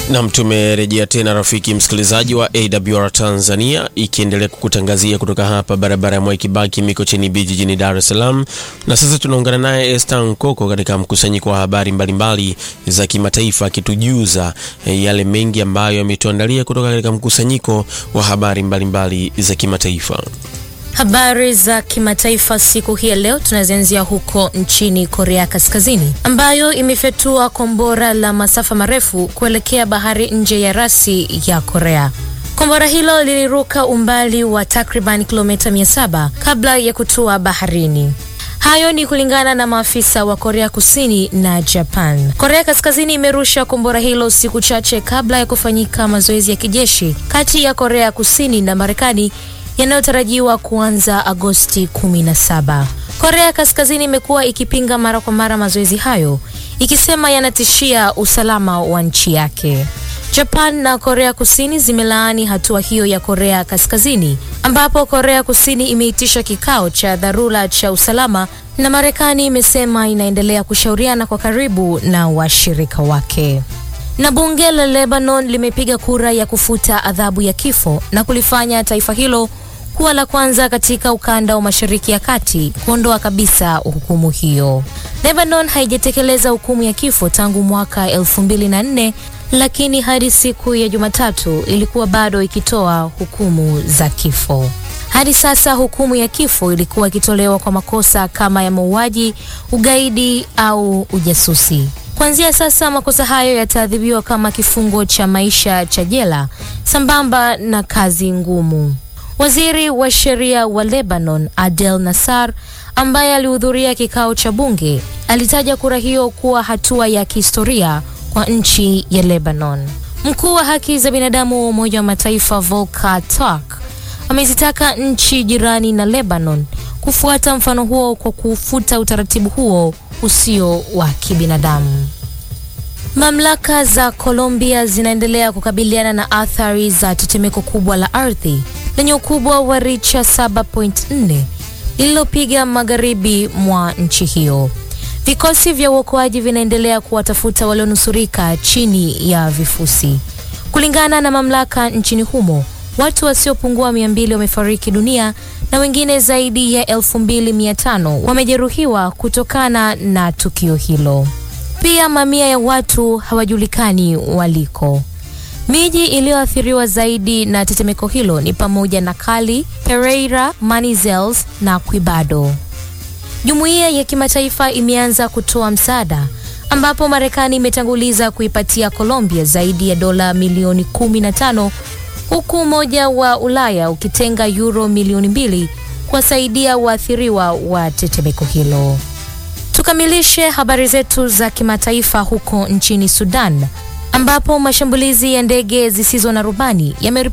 Nam, tumerejea tena rafiki msikilizaji wa AWR Tanzania, ikiendelea kukutangazia kutoka hapa barabara ya Mwai Kibaki Mikocheni B jijini Dar es Salaam. Na sasa tunaungana naye Esther Nkoko katika mkusanyiko wa habari mbalimbali za kimataifa, akitujuza eh, yale mengi ambayo ametuandalia kutoka katika mkusanyiko wa habari mbalimbali za kimataifa. Habari za kimataifa siku hii ya leo tunazianzia huko nchini Korea Kaskazini ambayo imefyatua kombora la masafa marefu kuelekea bahari nje ya rasi ya Korea. Kombora hilo liliruka umbali wa takriban kilomita 700 kabla ya kutua baharini. Hayo ni kulingana na maafisa wa Korea Kusini na Japan. Korea Kaskazini imerusha kombora hilo siku chache kabla ya kufanyika mazoezi ya kijeshi kati ya Korea Kusini na Marekani yanayotarajiwa kuanza Agosti 17. Korea Kaskazini imekuwa ikipinga mara kwa mara mazoezi hayo ikisema yanatishia usalama wa nchi yake. Japan na Korea Kusini zimelaani hatua hiyo ya Korea Kaskazini ambapo Korea Kusini imeitisha kikao cha dharura cha usalama na Marekani imesema inaendelea kushauriana kwa karibu na washirika wake. Na bunge la Lebanon limepiga kura ya kufuta adhabu ya kifo na kulifanya taifa hilo kuwa la kwanza katika ukanda wa Mashariki ya Kati kuondoa kabisa hukumu hiyo. Lebanon haijatekeleza hukumu ya kifo tangu mwaka 2004 lakini hadi siku ya Jumatatu ilikuwa bado ikitoa hukumu za kifo. Hadi sasa hukumu ya kifo ilikuwa ikitolewa kwa makosa kama ya mauaji, ugaidi au ujasusi. Kuanzia sasa makosa hayo yataadhibiwa kama kifungo cha maisha cha jela sambamba na kazi ngumu. Waziri wa sheria wa Lebanon Adel Nassar, ambaye alihudhuria kikao cha bunge, alitaja kura hiyo kuwa hatua ya kihistoria kwa nchi ya Lebanon. Mkuu wa haki za binadamu wa Umoja wa Mataifa Volker Turk amezitaka nchi jirani na Lebanon kufuata mfano huo kwa kufuta utaratibu huo usio wa kibinadamu. Mamlaka za Colombia zinaendelea kukabiliana na athari za tetemeko kubwa la ardhi lenye ukubwa wa richa 7.4 lililopiga magharibi mwa nchi hiyo. Vikosi vya uokoaji vinaendelea kuwatafuta walionusurika chini ya vifusi. Kulingana na mamlaka nchini humo, watu wasiopungua 200 wamefariki dunia na wengine zaidi ya 2500 wamejeruhiwa kutokana na tukio hilo. Pia mamia ya watu hawajulikani waliko. Miji iliyoathiriwa zaidi na tetemeko hilo ni pamoja na Cali, Pereira, Manizales na Quibado. Jumuiya ya kimataifa imeanza kutoa msaada ambapo Marekani imetanguliza kuipatia Colombia zaidi ya dola milioni 15 huku Umoja wa Ulaya ukitenga euro milioni mbili kuwasaidia waathiriwa wa tetemeko hilo. Tukamilishe habari zetu za kimataifa huko nchini Sudan ambapo mashambulizi ya ndege zisizo na rubani yame